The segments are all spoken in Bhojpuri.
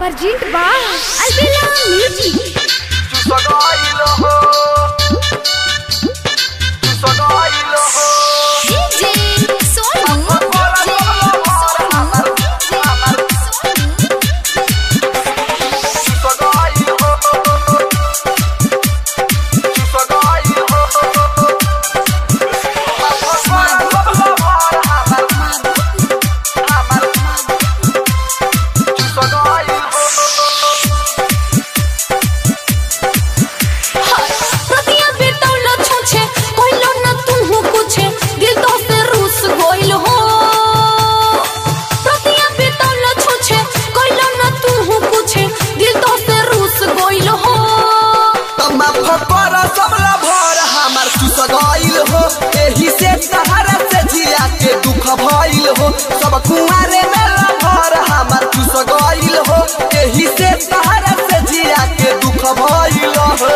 Perjint ba Albila Music DJ Sonu प्रतिया बेतौल छुछे कइलो न तुहु कुछे दिल तो से रूस गइल हो प्रतिया बेतौल छुछे कइलो न तुहु कुछे दिल तो से रूस गइल हो भइल हो सब कुआरे में लभर हमार चुस गइल हो एही से तहरा से जिया के दुख भइल हो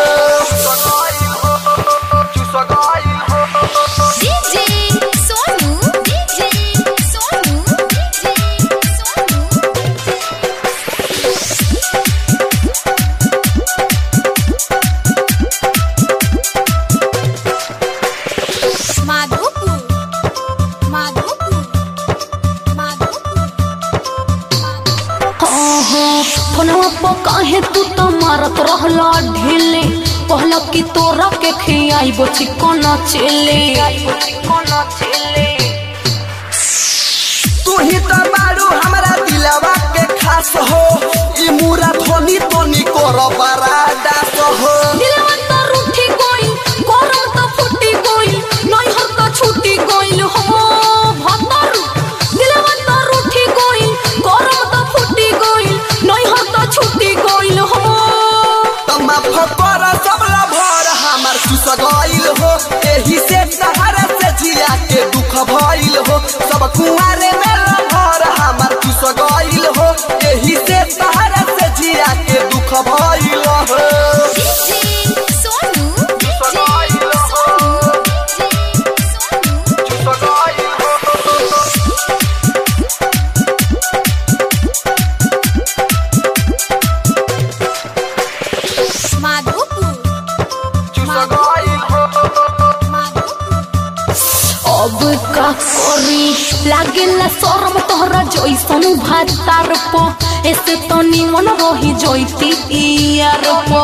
DJ Sonu DJ Sonu DJ Sonu Madhopur Madhopur Madhopur ओहो फोनवा पर काहे तू तो मारत रहला ढेले कहला कि तोरा के खियाइबो चिकन चेले तू ही तो बारू हमरा दिलवा के खास हो ई मुरा धोनी तोनी कर बरादास हो दिलवा तो रूठी गइल गरम तो फुटी गइल नैहर तो छूटी गइल हो भतर दिलवा तो रूठी गइल गरम तो फुटी गइल नैहर तो छूटी गइल हो तमा फकर सबला भर हमार चुस गइल हो एही से सहारा से जिया के दुख भइल हो सब कुआरे में लभर हमार चुस गइल हो एही से सहारा से जिया के दुख भइल हो DJ Sonu DJ Sonu DJ Sonu Madhopur अब का करी लागेला शरम तोहरा जैसन भातार प ऐसे तो निमन रही जैती यार प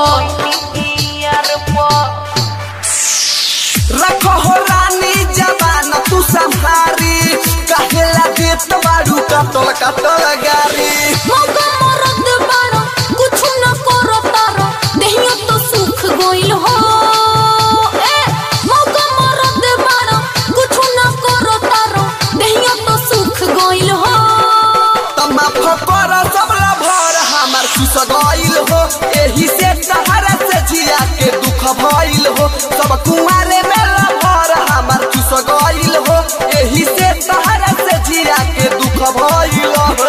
रखो हो रानी जवान तू संहारी कहेला देत बारू कतल कतल गारी मौका मरद बारो कुछ न करो तारो देहियो तो सुख गइल हो ए मौका मरद बारो कुछ न करो तारो देहियो तो सुख गइल हो तमा फकर सबला भर हमार खुश गइल हो एही से सहारा से जिया के दुख भइल हो सब कुआरे में लभर हमार खुश गइल हो एही से सहारा से जिया के दुख भइल हो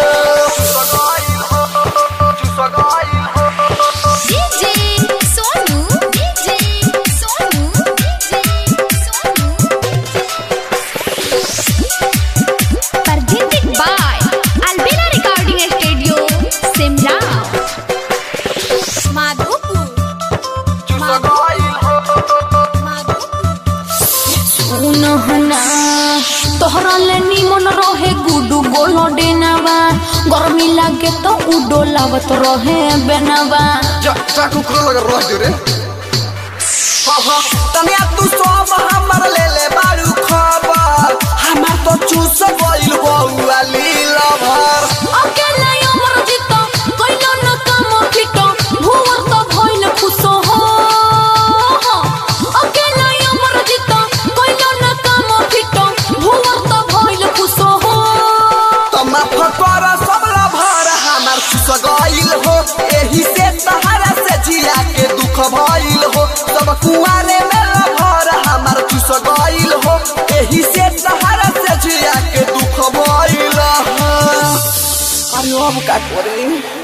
DJ Sonu DJ Sonu DJ Sonu Presented by Albina Recording Studio Simla Madhopur सुनहना तोहरा ले निमन रहे गुडू गोलो डेनावा गर्मी लागे तो उडो लावत रहे बेनावा चाकू करो लगा रह जो रे तनिया तू सब हमर ले ले बारू खबर हमार तो चूस गइल बउआ लीला भर अकेला अमर जीतो कइलो न काम फिटो भुवर तो भइल खुश हो अकेला अमर जीतो कइलो न काम फिटो भुवर तो भइल खुश हो तमा फकर सबला भर हमार खुश गइल हो एही से सहारा से जिया के दुख भइल हो सब कुआरे में लभर हमार खुश गइल हो एही से सहारा से जिया के दुख भइल हो अरे अब का करे